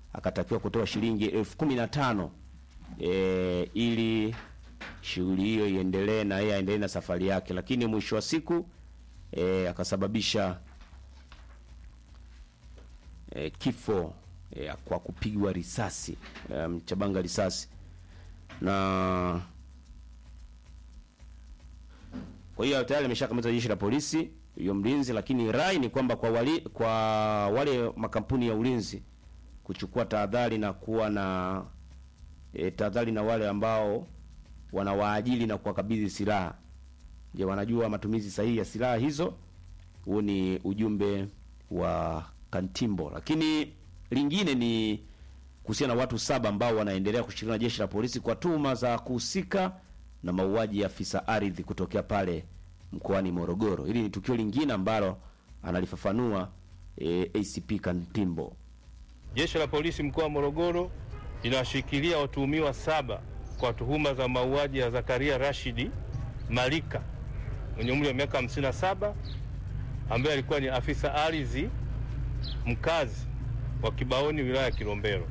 akatakiwa kutoa shilingi elfu kumi na tano e, ili shughuli hiyo iendelee na yeye aendelee na safari yake, lakini mwisho wa siku e, akasababisha e, kifo e, kwa kupigwa risasi e, mchabanga risasi na kwa hiyo tayari ameshakamatwa jeshi la polisi huyo mlinzi, lakini rai ni kwamba kwa wali, kwa wale makampuni ya ulinzi kuchukua tahadhari na kuwa na e, tahadhari na wale ambao wanawaajili na kuwakabidhi silaha. Je, wanajua matumizi sahihi ya silaha hizo? Huu ni ujumbe wa Kantimbo. Lakini lingine ni kuhusiana na watu saba ambao wanaendelea kushirikiana na jeshi la polisi kwa tuhuma za kuhusika na mauaji ya afisa ardhi kutokea pale mkoani Morogoro. Hili ni tukio lingine ambalo analifafanua e, ACP Kantimbo. Jeshi la polisi mkoa wa Morogoro linawashikilia watuhumiwa saba kwa tuhuma za mauaji ya Zakaria Rashidi Malika mwenye umri wa miaka 57 ambaye alikuwa ni afisa ardhi mkazi wa Kibaoni wilaya ya Kilombero.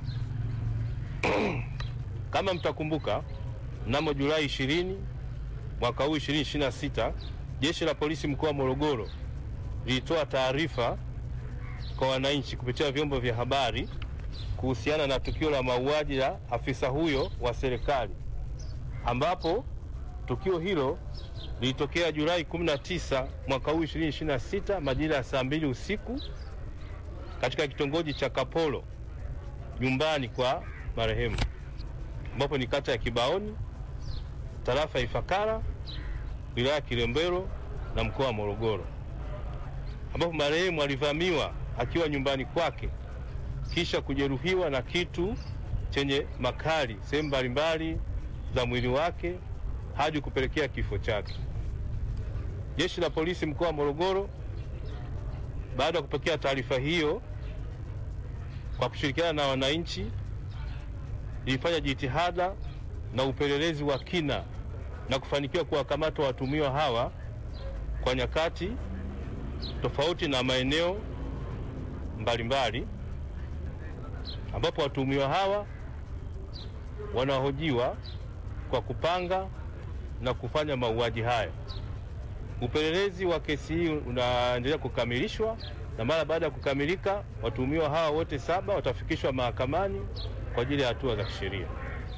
Kama mtakumbuka, mnamo Julai 20 mwaka huu 2026 jeshi la polisi mkoa wa Morogoro lilitoa taarifa kwa wananchi kupitia vyombo vya habari kuhusiana na tukio la mauaji ya afisa huyo wa serikali, ambapo tukio hilo lilitokea Julai 19 mwaka huu 2026 majira ya saa mbili usiku katika kitongoji cha Kapolo nyumbani kwa marehemu, ambapo ni kata ya Kibaoni, tarafa ya Ifakara, wilaya ya Kilombero na mkoa wa Morogoro, ambapo marehemu alivamiwa akiwa nyumbani kwake kisha kujeruhiwa na kitu chenye makali sehemu mbalimbali za mwili wake hadi kupelekea kifo chake. Jeshi la polisi mkoa wa Morogoro baada ya kupokea taarifa hiyo, kwa kushirikiana na wananchi, ilifanya jitihada na upelelezi wa kina na kufanikiwa kuwakamata watumiwa hawa kwa nyakati tofauti na maeneo mbalimbali ambapo watuhumiwa hawa wanahojiwa kwa kupanga na kufanya mauaji haya. Upelelezi wa kesi hii unaendelea kukamilishwa na mara baada ya kukamilika, watuhumiwa hawa wote saba watafikishwa mahakamani kwa ajili ya hatua za kisheria.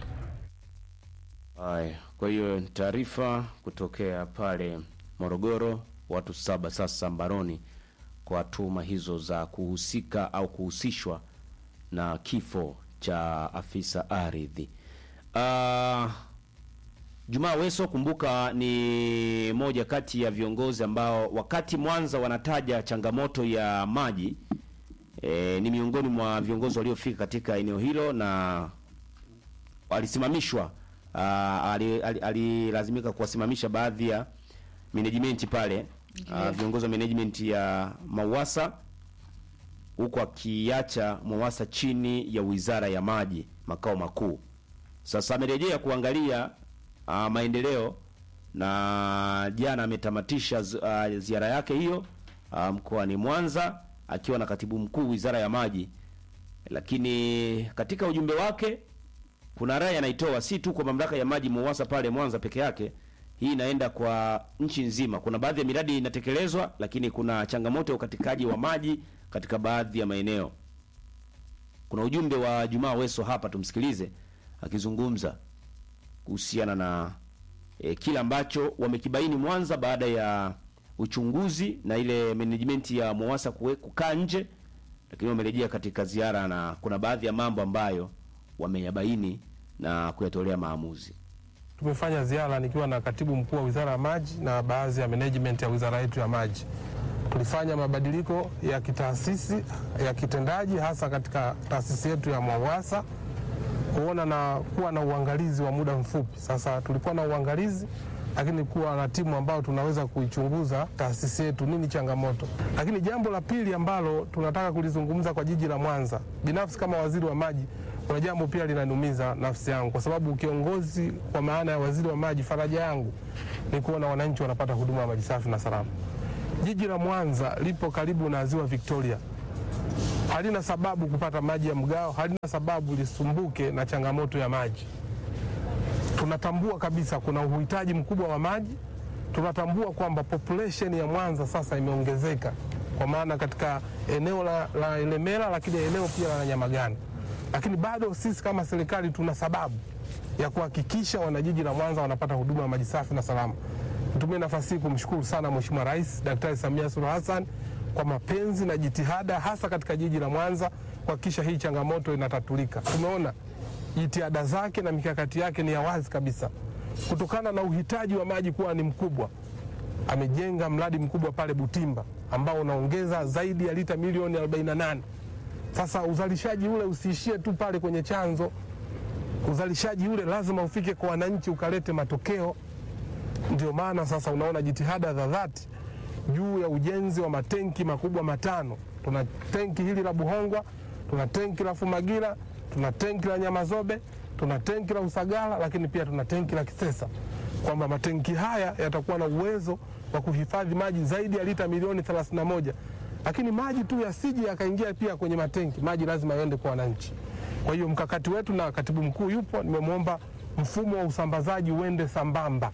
Haya, kwa hiyo taarifa kutokea pale Morogoro, watu saba sasa mbaroni kwa tuhuma hizo za kuhusika au kuhusishwa na kifo cha afisa ardhi. Uh, Jumaa Weso, kumbuka, ni moja kati ya viongozi ambao wakati Mwanza wanataja changamoto ya maji e, ni miongoni mwa viongozi waliofika katika eneo hilo na alisimamishwa uh, alilazimika ali, ali kuwasimamisha baadhi ya management pale uh, viongozi wa management ya Mawasa huku akiacha Mwawasa chini ya Wizara ya Maji makao makuu. Sasa amerejea kuangalia uh, maendeleo na jana ametamatisha uh, ziara yake hiyo uh, mkoani Mwanza akiwa na katibu mkuu Wizara ya Maji, lakini katika ujumbe wake kuna rai anaitoa si tu kwa mamlaka ya maji Mwawasa pale Mwanza peke yake, hii inaenda kwa nchi nzima. Kuna baadhi ya miradi inatekelezwa, lakini kuna changamoto ya ukatikaji wa maji katika baadhi ya maeneo. Kuna ujumbe wa Jumaa Weso hapa, tumsikilize akizungumza kuhusiana na e, kile ambacho wamekibaini Mwanza baada ya uchunguzi na ile management ya Mwawasa kukaa nje, lakini wamerejea katika ziara na kuna baadhi ya mambo ambayo wameyabaini na kuyatolea maamuzi. Tumefanya ziara nikiwa na katibu mkuu wa Wizara ya Maji na baadhi ya management ya wizara yetu ya maji. Tulifanya mabadiliko ya kitaasisi ya kitendaji hasa katika taasisi yetu ya Mwawasa kuona na kuwa na uangalizi wa muda mfupi. Sasa tulikuwa na uangalizi, lakini kuwa na timu ambayo tunaweza kuichunguza taasisi yetu, nini changamoto. Lakini jambo la pili ambalo tunataka kulizungumza kwa jiji la Mwanza, binafsi kama waziri wa maji, kuna jambo pia linaniumiza nafsi yangu, kwa sababu kiongozi kwa maana ya waziri wa maji, faraja yangu ni kuona wananchi wanapata huduma ya maji safi na salama. Jiji la Mwanza lipo karibu na ziwa Victoria. halina sababu kupata maji ya mgao, halina sababu lisumbuke na changamoto ya maji. Tunatambua kabisa kuna uhitaji mkubwa wa maji. Tunatambua kwamba population ya Mwanza sasa imeongezeka kwa maana katika eneo la, la Ilemela, lakini eneo pia la Nyamagana, lakini bado sisi kama serikali tuna sababu ya kuhakikisha wanajiji la Mwanza wanapata huduma ya maji safi na salama. Nitumie nafasi hii kumshukuru sana Mheshimiwa Rais Daktari Samia Suluhu Hassan kwa mapenzi na jitihada hasa katika jiji la Mwanza kuhakikisha hii changamoto inatatulika. Tumeona jitihada zake na mikakati yake ni ya wazi kabisa, kutokana na uhitaji wa maji kuwa ni mkubwa. Amejenga mradi mkubwa pale Butimba ambao unaongeza zaidi ya lita milioni 48. Sasa uzalishaji ule usiishie tu pale kwenye chanzo, uzalishaji ule lazima ufike kwa wananchi, ukalete matokeo. Ndio maana sasa unaona jitihada za dhati juu ya ujenzi wa matenki makubwa matano. Tuna tenki hili la Buhongwa, tuna tenki la Fumagira, tuna tenki la Nyamazobe, tuna tenki la Usagara, lakini pia tuna tenki la Kisesa, kwamba matenki haya yatakuwa na uwezo wa kuhifadhi maji zaidi ya lita milioni 31. Lakini maji tu yasije yakaingia pia kwenye matenki, maji lazima yaende kwa wananchi. Kwa hiyo mkakati wetu, na katibu mkuu yupo, nimemwomba mfumo wa usambazaji uende sambamba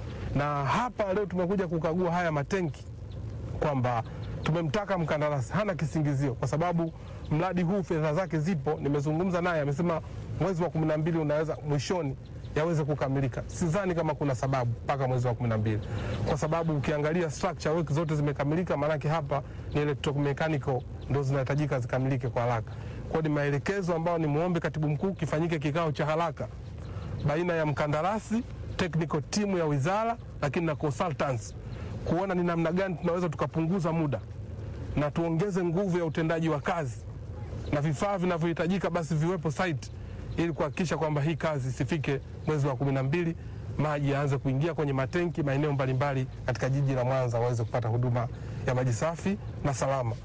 na hapa leo tumekuja kukagua haya matenki kwamba tumemtaka mkandarasi, hana kisingizio kwa sababu mradi huu fedha zake zipo. Nimezungumza naye, amesema mwezi wa kumi na mbili unaweza mwishoni yaweze kukamilika. Sidhani kama kuna sababu mpaka mwezi wa kumi na mbili kwa sababu ukiangalia structure work zote zimekamilika, maanake hapa ni electromechanical ndo zinahitajika zikamilike kwa haraka. Kwa hiyo ni maelekezo ambayo ni muombe katibu mkuu kifanyike kikao cha haraka baina ya mkandarasi technical team ya wizara lakini na consultants kuona ni namna gani tunaweza tukapunguza muda na tuongeze nguvu ya utendaji wa kazi na vifaa vinavyohitajika basi viwepo site ili kuhakikisha kwamba hii kazi isifike mwezi wa kumi na mbili maji yaanze kuingia kwenye matenki maeneo mbalimbali katika jiji la Mwanza waweze kupata huduma ya maji safi na salama.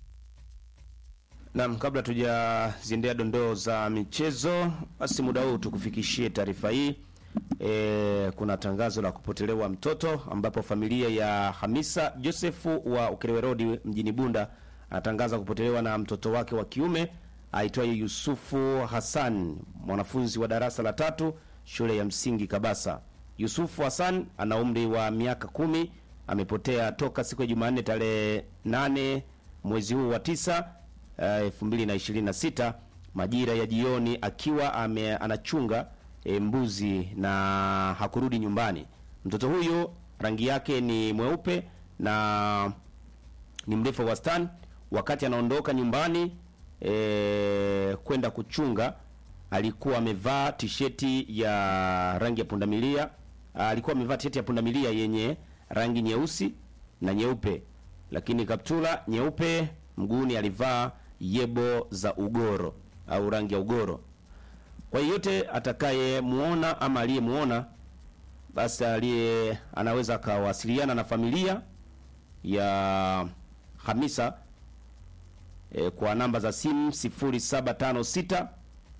Naam, kabla tujaziendea dondoo za michezo, basi muda huu tukufikishie taarifa hii. E, kuna tangazo la kupotelewa mtoto ambapo familia ya Hamisa Josefu wa Ukerewe Road mjini Bunda anatangaza kupotelewa na mtoto wake wa kiume aitwaye Yusufu Hassan, mwanafunzi wa darasa la tatu shule ya msingi Kabasa. Yusufu Hassan ana umri wa miaka kumi, amepotea toka siku ya Jumanne tarehe 8 mwezi huu wa tisa elfu mbili na ishirini na sita majira ya jioni akiwa ame, anachunga e, mbuzi na hakurudi nyumbani. Mtoto huyo rangi yake ni mweupe na ni mrefu wa wastani. Wakati anaondoka nyumbani e, kwenda kuchunga, alikuwa amevaa tisheti ya rangi ya pundamilia. Alikuwa amevaa tisheti ya pundamilia yenye rangi nyeusi na nyeupe, lakini kaptula nyeupe. Mguuni alivaa yebo za ugoro au rangi ya ugoro. Kwa yeyote atakayemuona ama aliyemuona basi aliye anaweza akawasiliana na familia ya Hamisa e, kwa namba za simu 0756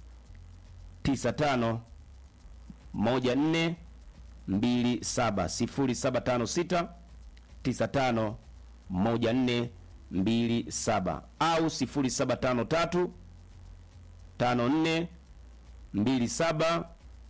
95 14 27 0756 95 14 27 au 0753 54 27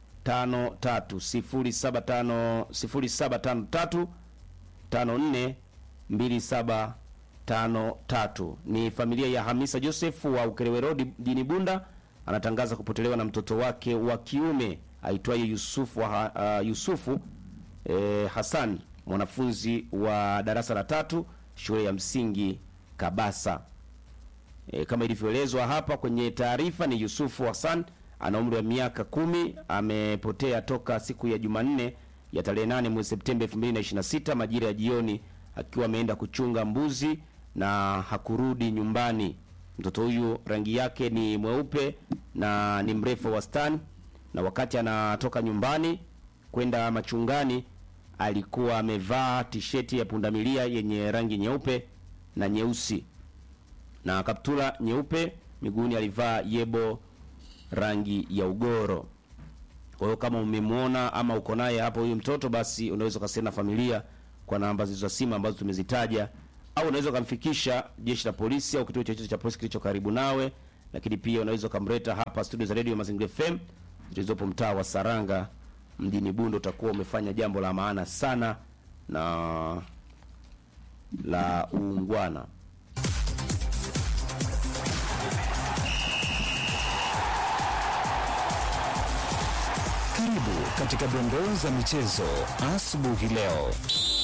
53 0753 54 27 53. Ni familia ya Hamisa Joseph wa Ukerewe Road mjini Bunda, anatangaza kupotelewa na mtoto wake wa kiume aitwaye Yusufu wa, uh, Yusufu eh, Hassan mwanafunzi wa darasa la tatu shule ya msingi Kabasa. E, kama ilivyoelezwa hapa kwenye taarifa ni Yusufu Hassan ana umri wa miaka kumi, amepotea toka siku ya Jumanne ya tarehe 8 mwezi Septemba 2026 majira ya jioni akiwa ameenda kuchunga mbuzi na hakurudi nyumbani. Mtoto huyu rangi yake ni mweupe na ni mrefu wa wastani, na wakati anatoka nyumbani kwenda machungani alikuwa amevaa tisheti ya pundamilia yenye rangi nyeupe na nyeusi na kaptula nyeupe. Miguuni alivaa yebo rangi ya ugoro. Kwa hiyo kama umemwona ama uko naye hapo huyu mtoto, basi unaweza ukasema na familia kwa namba zilizo simu ambazo tumezitaja au unaweza ukamfikisha jeshi la polisi au kituo chochote cha polisi kilicho karibu nawe, lakini pia unaweza ukamleta hapa studio za Radio Mazingira FM zilizopo mtaa wa Saranga mjini Bundo. Utakuwa umefanya jambo la maana sana na la uungwana. Karibu katika dondoo za michezo asubuhi leo.